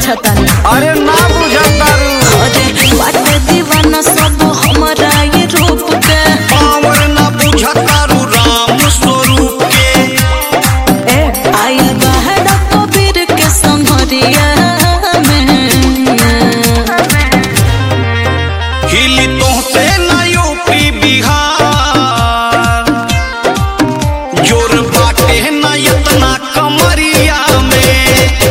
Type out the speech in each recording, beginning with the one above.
बुझतानी अरे ना बुझतारू अरे बाटे दीवाना सब हमारा ये रूप के पावर ना बुझतारू राम स्वरूप के ए आइल बाहर कबीर के संगरिया में हिली तोहसे ना यूपी बिहार जोर बाटे ना इतना कमरिया में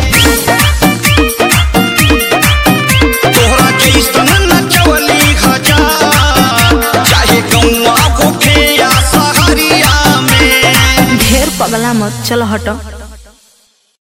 तोहरा जैसन नचवली हजार चाहे गौवा होखे या सहरिया में ढेर पगला मत चल हटो